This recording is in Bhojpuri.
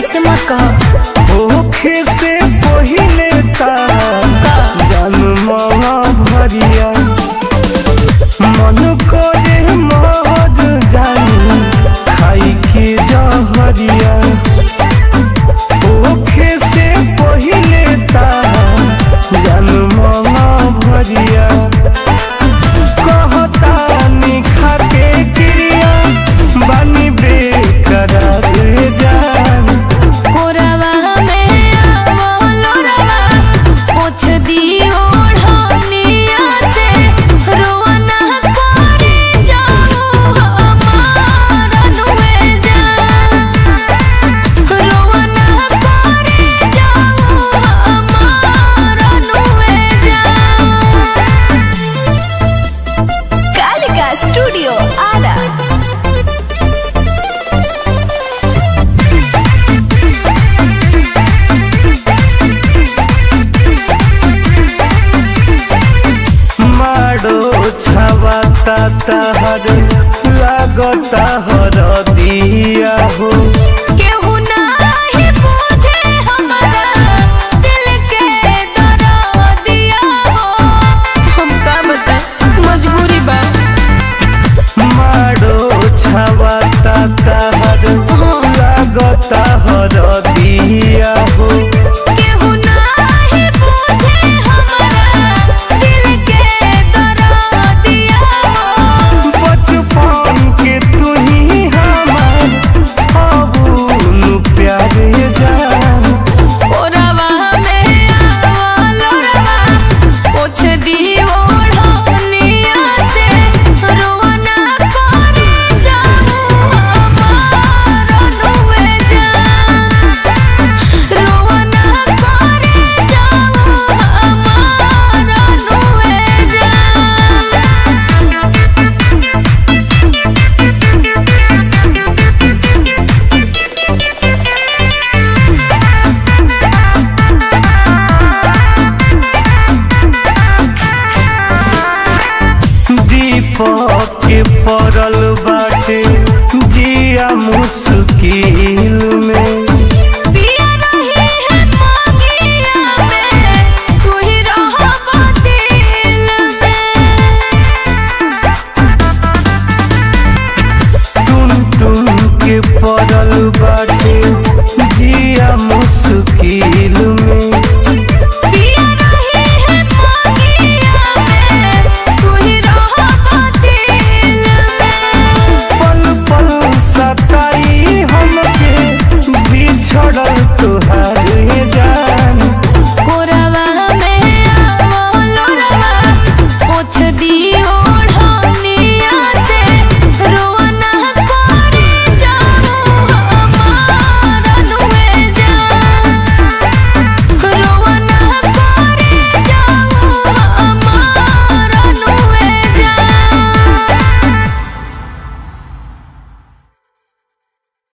ऐसे मत कह होखे से पहिले ता जन्मवा भरिया मन करे मर जानी खाई के जहरिया होखे से पहिले ता जन्मवा भरिया कहता निखा के क्रिया बानी बेकरार जान कोरवा में आवो लोरवा पोछ दियो ढनिया से रोना करे जाओ हमार अनुए जा रोना करे जाओ हमार अनुए जा कालिका स्टूडियो आरा माडो छवाता तहर लागता